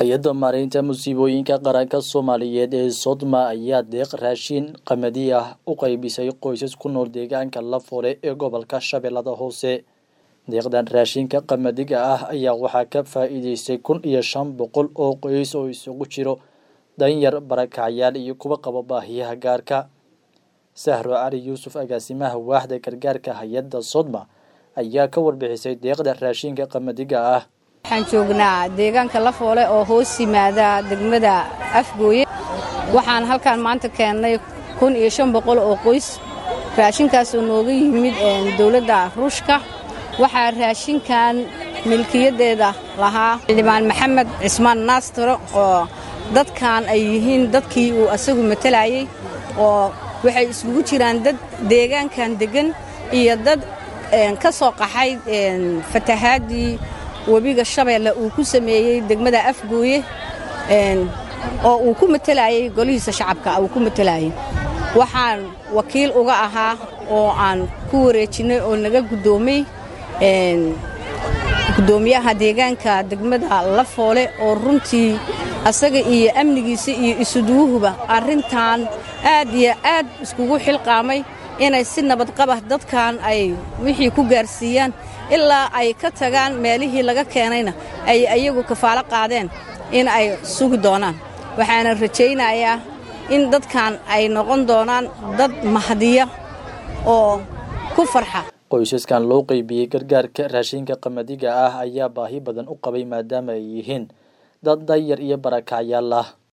hay-adda maareynta musiibooyinka qaranka soomaaliyeed ee sodma ayaa deeq raashin qamadi ah u qaybisay qoysas ku nool deegaanka lafoole ee gobolka shabeellada hoose deeqdan raashinka qamadiga ah ayaa waxaa ka faa-iideystay kun iyo shan boqol oo qoys oo isugu jiro danyar barakacyaal iyo kuwa qaba baahiyaha gaarka sahro cali yuusuf agaasimaha waaxda gargaarka hay-adda sodma ayaa ka warbixisay deeqda raashinka qamadiga ah waxaan joognaa deegaanka lafoole oo hoos yimaada degmada afgooye waxaan halkaan maanta keennay kun iyo shan boqol oo qoys raashinkaasoo nooga yimid dowladda ruushka waxaa raashinkan milkiyaddeeda lahaa xildhibaan maxamed cismaan naastaro oo dadkan ay yihiin dadkii uu asagu matalayey oo waxay iskugu jiraan dad deegaankan deggan iyo dad ka soo qaxay fatahaadii webiga shabeelle uu ku sameeyey degmada afgooye oo uu ku matalayey golihiisa shacabka uu ku matalayey waxaan wakiil uga ahaa oo aan ku wareejinnay oo naga guddoomay guddoomiyaha deegaanka degmada lafoole oo runtii asaga iyo amnigiisa iyo isuduwuhuba arrintan aad iyo aad iskugu xilqaamay inay si nabadqaba dadkan ay wixii ku gaarsiiyaan ilaa ay ka tagaan meelihii laga keenayna ay ayagu kafaalo qaadeen in ay sugi doonaan waxaana rajaynayaa in dadkan ay noqon doonaan dad mahadiya oo ku farxa qoysaskan loo qeybiyey gargaarka raashinka qamadiga ah ayaa baahi badan u qabay maadaama ay yihiin dad danyar iyo barakacyaal ah